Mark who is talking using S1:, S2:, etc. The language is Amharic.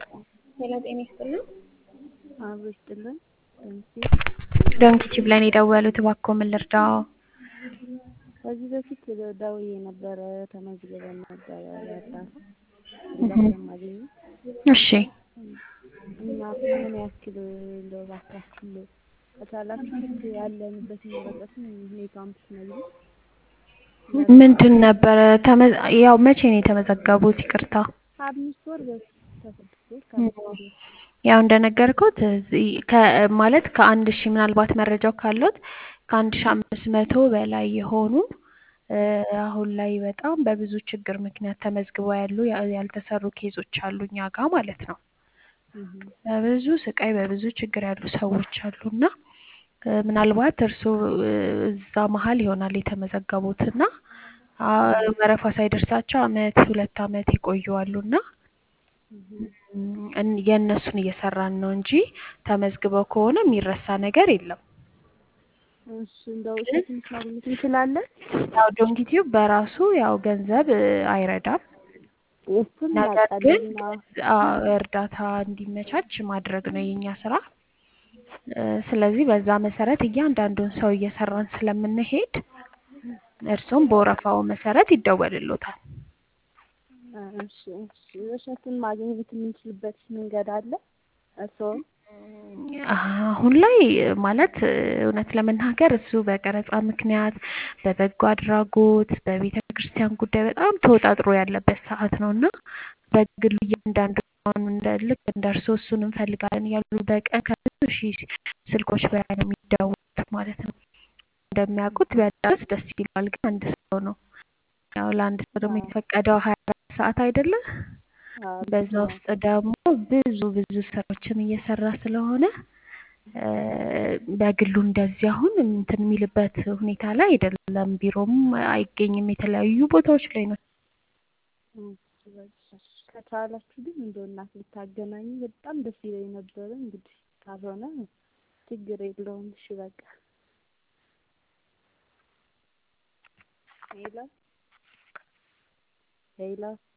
S1: ሌላ ጤና ይስጥልን።
S2: አብሮ ይስጥልን። ደምሴ
S1: ዶንኪቲቭ ላይ ነው የደወሉት። እባክዎ ምን ልርዳዎ?
S2: ከዚህ በፊት ደውዬ ነበረ ተመዝግበን ነበረ ያጣን ድጋፍ ለማግኘት
S1: እሺ
S2: እና ምን ያክል እንደው ባካችሁ ከቻላችሁ ልክ ያለንበትን ወረቀትን ሁኔታውን ብትነግሩኝ።
S1: ምንድን ነበረ ተመ- ያው መቼ ነው የተመዘገቡት? ይቅርታ
S2: ከአምስት ወር በፊት ከስድስት ወር ከአምስት ወር በፊት
S1: ያው እንደነገርኩት እዚህ ከ- ማለት ከአንድ ሺህ ምናልባት መረጃው ካለት ከአንድ ሺህ አምስት መቶ በላይ የሆኑ እ፣ አሁን ላይ በጣም በብዙ ችግር ምክንያት ተመዝግበው ያሉ ያ- ያልተሰሩ ኬዞች አሉ እኛ ጋር ማለት ነው።
S2: እህ
S1: በብዙ ስቃይ በብዙ ችግር ያሉ ሰዎች አሉ እና እ፣ ምናልባት እርስዎ እ፣ እዛ መሀል ይሆናል የተመዘገቡት እና አ፣ ወረፋ ሳይደርሳቸው አመት ሁለት አመት የቆዩ አሉ እና እም፣ እን- የእነሱን እየሰራን ነው እንጂ ተመዝግበው ከሆነ የሚረሳ ነገር የለም።
S2: እሺ እንደው እሱ ትንሽ ማግኘት እንችላለን?
S1: ያው ዶንኪቲዩብ በራሱ ያው ገንዘብ እ፣ አይረዳም።
S2: እሱን
S1: ነገር ግን
S2: እናውቃለን። አዎ
S1: አ፣ እርዳታ እንዲመቻች ማድረግ ነው የኛ ስራ። እ፣ ስለዚህ በዛ መሰረት እያንዳንዱን ሰው እየሰራን ስለምንሄድ እርሱም በወረፋው መሰረት ይደወልሎታል።
S2: እሺ እሺ እሸቱን ማግኘት የምንችልበት መንገድ አለ? እርስዎ
S1: አሁን ላይ ማለት እውነት ለመናገር እሱ በቀረጻ ምክንያት በበጎ አድራጎት በቤተ ክርስቲያን ጉዳይ በጣም ተወጣጥሮ ያለበት ሰዓት ነው እና በግሉ እያንዳንዱ አሁን እንደ ልክ እንደ እርስዎ እሱን እንፈልጋለን እያሉ በቀን ከብዙ ሺህ ስልኮች በላይ ነው የሚደውሉት ማለት ነው። እንደሚያውቁት ቢያዳርስ ደስ ይላል፣ ግን አንድ ሰው ነው። ያው ለአንድ ሰው ደግሞ የተፈቀደው ሀያ አራት ሰዓት አይደለ?
S2: አዎ
S1: በዛ
S2: አዎ
S1: ውስጥ ደግሞ ብዙ ብዙ ስራዎችን እየሰራ ስለሆነ እ፣ በግሉ እንደዚህ አሁን እንትን የሚልበት ሁኔታ ላይ አይደለም። ቢሮም አይገኝም፣ የተለያዩ ቦታዎች ላይ ነው።
S2: እሺ በቃ ከቻላችሁ ግን እንደው እናት ብታገናኙ በጣም ደስ ይለኝ ነበረ። እንግዲህ ካልሆነ ችግር የለውም። እሺ በቃ ሄሎ ሄሎ